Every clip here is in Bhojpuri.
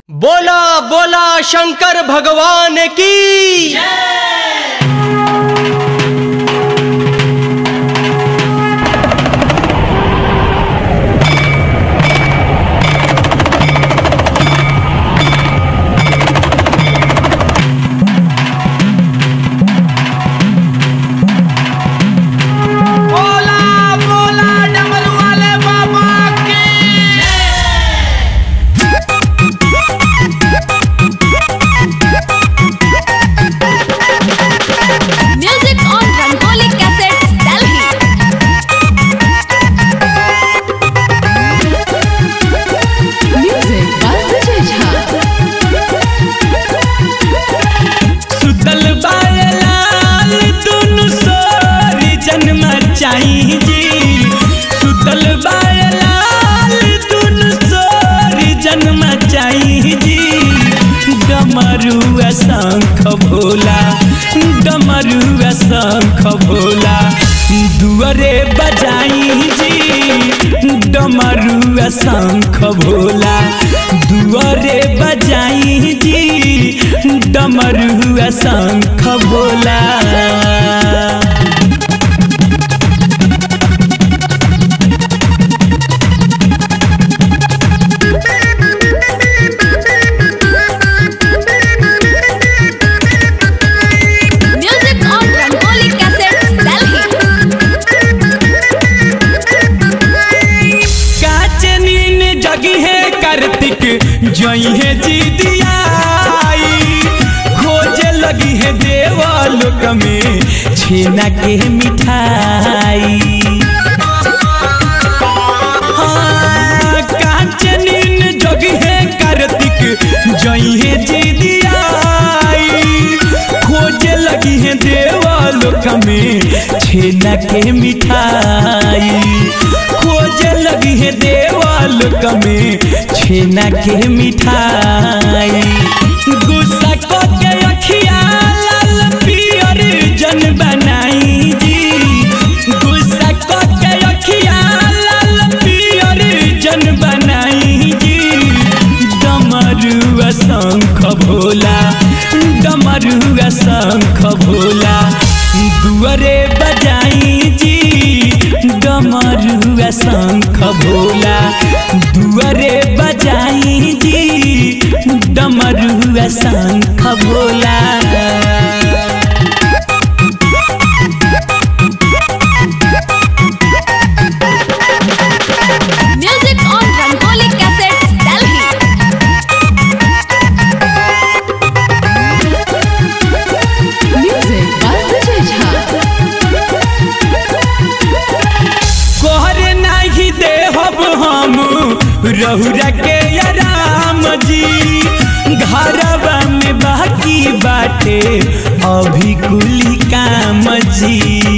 बोला बोला शंकर भगवान की बोला बोला डमरू वाले बाबा की Music on Rangoli Cassettes, Delhi. Music by Vijay Jha. सुतल बायलाल दुनु सोरी जन्म चाही जी सुतल बायलाल दुनु सोरी जन्म चाही जी डमरू शंख भोला डमरू शंख भोला दुअरे बजाई जी डमरू शंख भोला दुअरे बजाई जी डमरू शंख Bhola Music on Rangoli Cassettes, Delhi. काच नीन जगी है कार्तिक जई है जी दियाई खोजे लगी है देवालोक में छेना के मिठाई हाँ, कांच नीन जगी है कार्तिक जई है जी दियाई खोजे लगी है देवालोक में छेना के मिठाई खोजे लगी है देवालोक में छेना के मिठाई गुस्सा को के अखिया लाल पियर जन बनाई जी गुस्सा को के अखिया लाल पियर जन बनाई जी डमरू शंख भोला डमरू शंख भोला दुअरे बजाई जी डमरू शंख भोला दुअरे बजाई जी डमरू शंख Bhola Music on Rangoli Cassettes, Delhi. Music by Vijay Jha. कोहरे नाही देहब हम रहुरा के राम जी घरवा में बाकी बाटे अभी कुली काम जी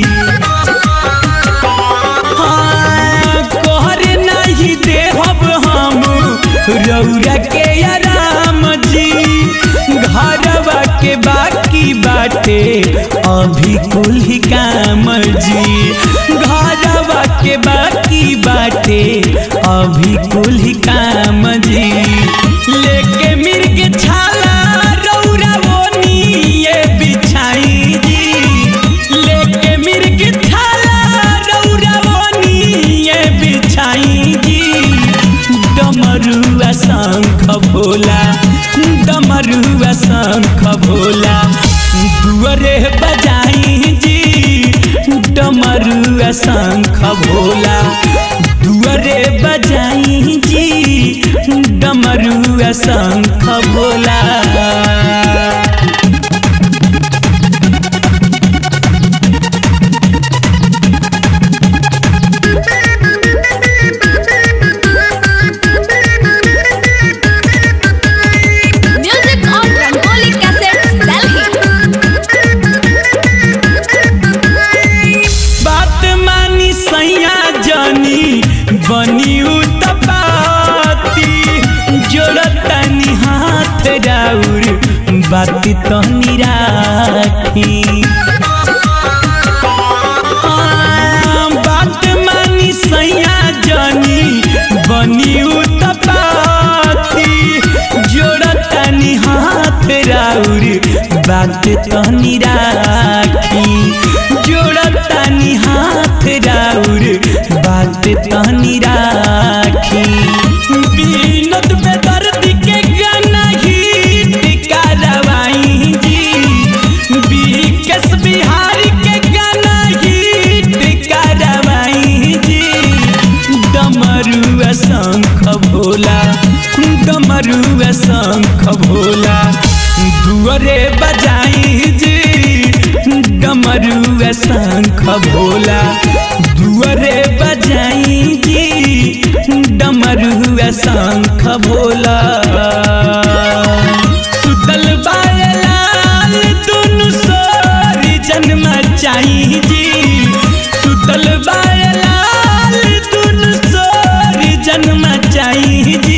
हाँ, कोहरे नहीं देहब हम रौरा के राम जी घरवा के बाकी बाटे अभी कुल ही काम जी घरवा के बाकी बाटे अभी कुल ही काम जी लेके मिर्ग छाला रौरा ओनी ये बिछाई जी लेके मिर्ग छाला रौरा ओनी ये बिछाई जी डमरू शंख भोला डमरू शंख भोला दुअरे बजाई जी डमरू शंख भोला दुअरे बजाई जी डमरू शंख Bhola Music on Rangoli Cassettes, Delhi. बात मानी सैया जानी बनी उतपाती जोड़तनी हाथ राउर बात तो निराखी हाँ, बात मानी सैया जानी बनी उतपाती जोड़ बात तनी राखी जोड़तानी हाथ राउर बात तनी राखी बीनत में दर्द के गाना हिट करवाई जी बीकस बिहारी के गाना हिट करवाई जी डमरुआ शंख भोला डमरुआ शंख भोला दुअरे बजाई जी डमरुआ शंख भोला दुअरे बजाई जी डमरुआ शंख भोला सुतल बायलाल दुनु सोरी जन्म चाही जी सुतल बायलाल दुनु सोरी जन्म चाही जी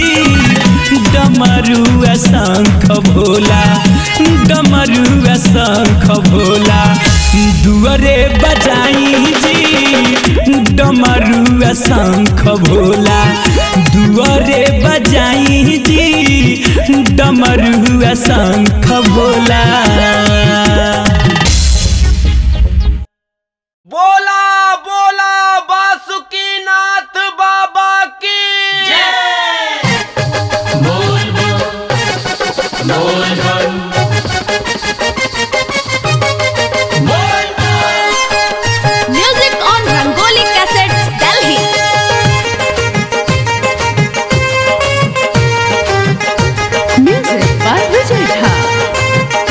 डमरुआ शंख भोला डमरुआ शंख भोला दुअरे बजाई जी डमरुआ शंख भोला दुअरे बजाई जी डमरुआ शंख भोला बोला बोला बासुकी नाथ बाबा की Music on Rangoli Cassettes, Delhi. Music by Vijay Jha.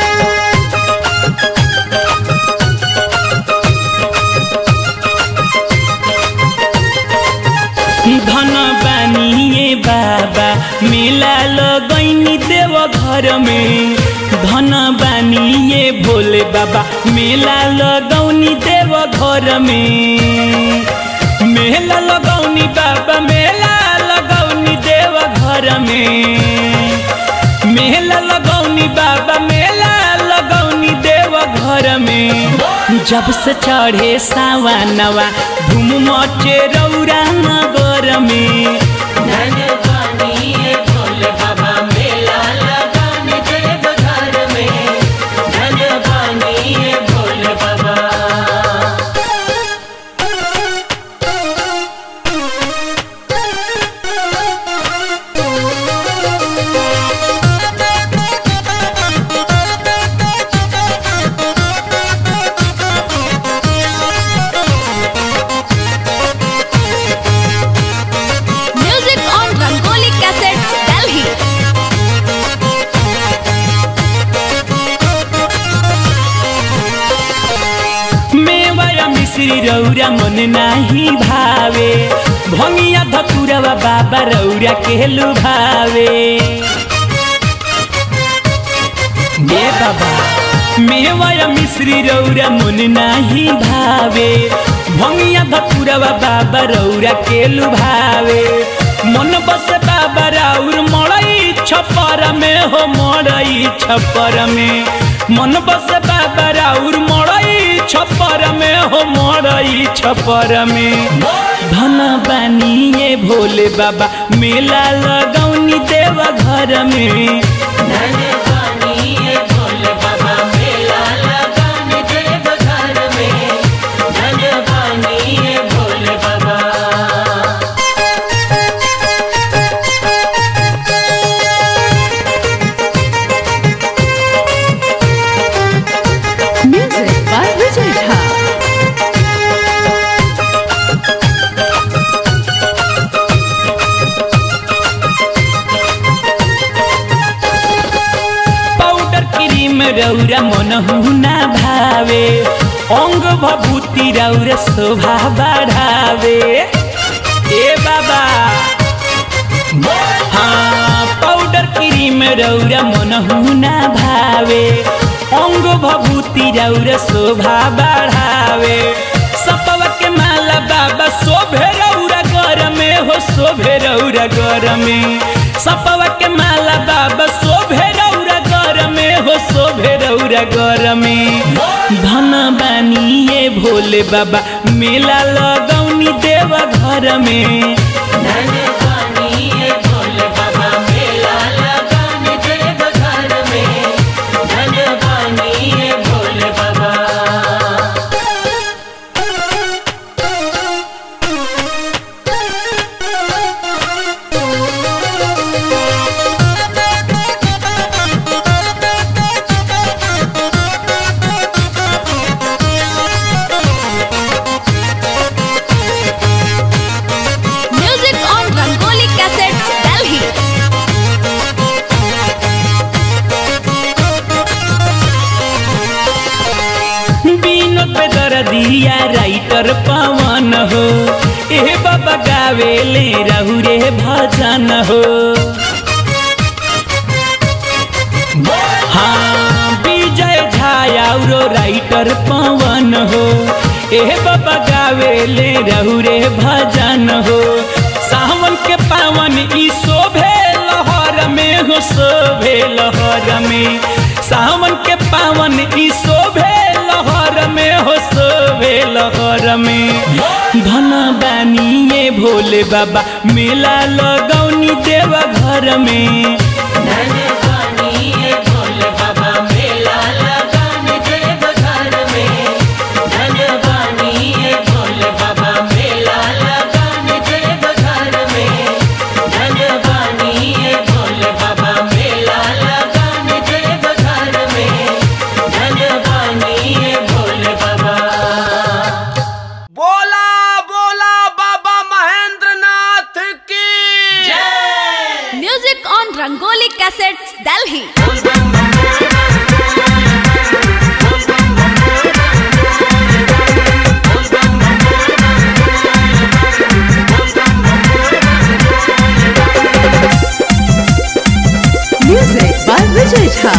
धन बानिए बाबा मेला लगैनी देव घर में धन बानिए भोले बाबा मेला लगौनी देव घर में मेला लगौनी बाबा मेला लगौनी देव घर में मेला लगौनी बाबा मेला लगौनी देव घर में जब से चढ़े सावनवा धूम मचे रौरा नगर में Music on Rangoli Cassettes, Delhi. मेवाया मिश्री रौरा मन नाही भावे भंगिया धकुरवा बाबा रौरा केलु भावे ए बाबा मेवाया मिश्री रौरा मन नाही भावे भंगिया धकुरवा बाबा रौरा केलु भावे मन बस बाबा राउर मड़ई छपर में हो मड़ई छपर में मन बस बाबा राउर मड़ई छपर में हो मड़ई छपर में धन बानिए भोले बाबा मेला लगौनी देव घर में Music by Vijay Jha. Powder cream रौरा मन हुना भावे अंग भभूति रौरा शोभा बढ़ावे ए बाबा हाँ पाउडर क्रीम रौरा मन हुना भावे अंग भभूति रौरा शोभा बढ़ावे सपवा के माला बाबा शोभे रौरा घर में हो शोभे रौरा घर में सपवा के माला बाबा शोभे रौरा घर में हो शोभे रौरा घर में धन बानिए भोले बाबा मेला लगौनी देव घर में भोले बाबा मेला लगाने देव घर में राइटर पवन हो ए बाबा गावेले रहु रे भजन हो हाँ विजय झायाउरो राइटर पवन हो ए बाबा गावेले रहु रे भजन हो सावन के पावन ई शोभे लहर में हो शोभे लहर में सावन के पावन ई शोभे लहर में हो शोभे लहर में धन बानिए भोले बाबा मेला लगौनी देव घर में बोला बोला बाबा महेंद्र नाथ की Music on Rangoli Cassettes, Delhi. Music by Vijay Jha.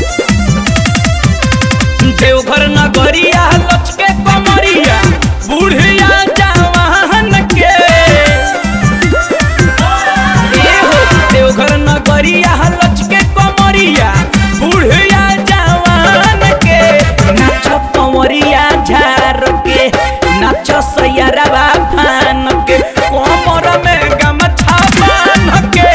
Deoghar नगरिया लचके कमरिया बुढ़िया जवान के ए हो देवघर नगरिया लचके कमरिया बुढ़िया जवान के नाच कमरिया झार के नाच सैयरवा फान के कमर में गमछा बांध के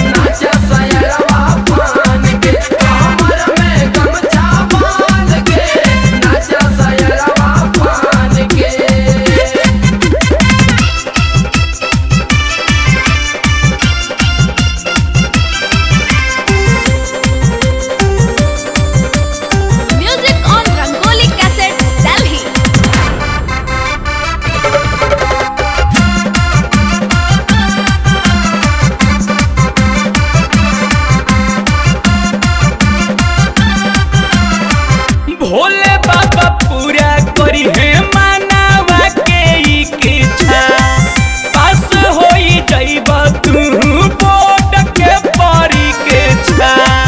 Music on Rangoli Cassettes, Delhi. Bhole बाबा पूरा करी है मानवा के इच्छा पास होई जाइब तू बोर्ड के परीक्षा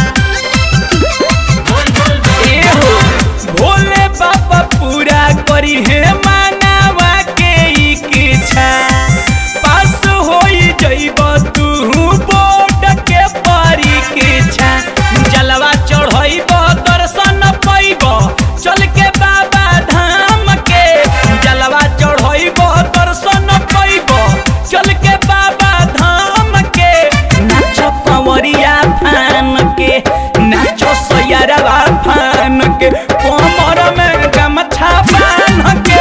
ए हो भोले बाबा पूरा करी है मानवा के इच्छा पास होई जाइब तू बोर्ड के परीक्षा जलवा चढ़ाइब दर्शन पैब चल के बाबा धाम के जलवा चढ़ाइब दर्शन पैब चल के बाबा धाम के नाच कंवरिया फान के नाच सैयरवा फान के कमर में गमछा बांध के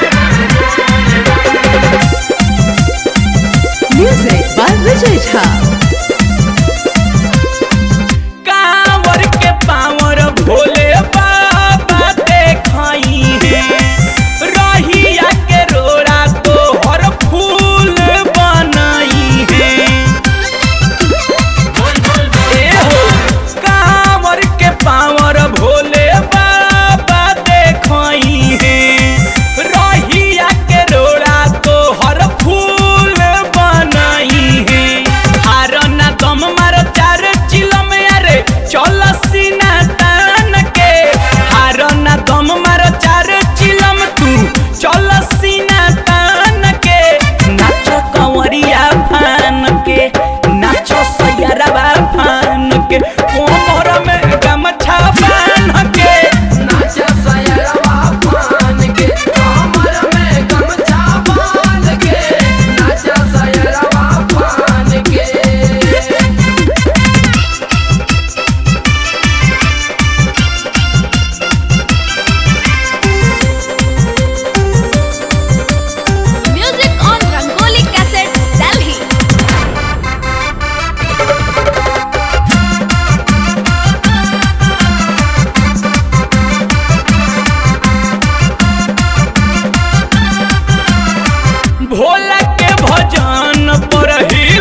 Music by Vijay Jha. रही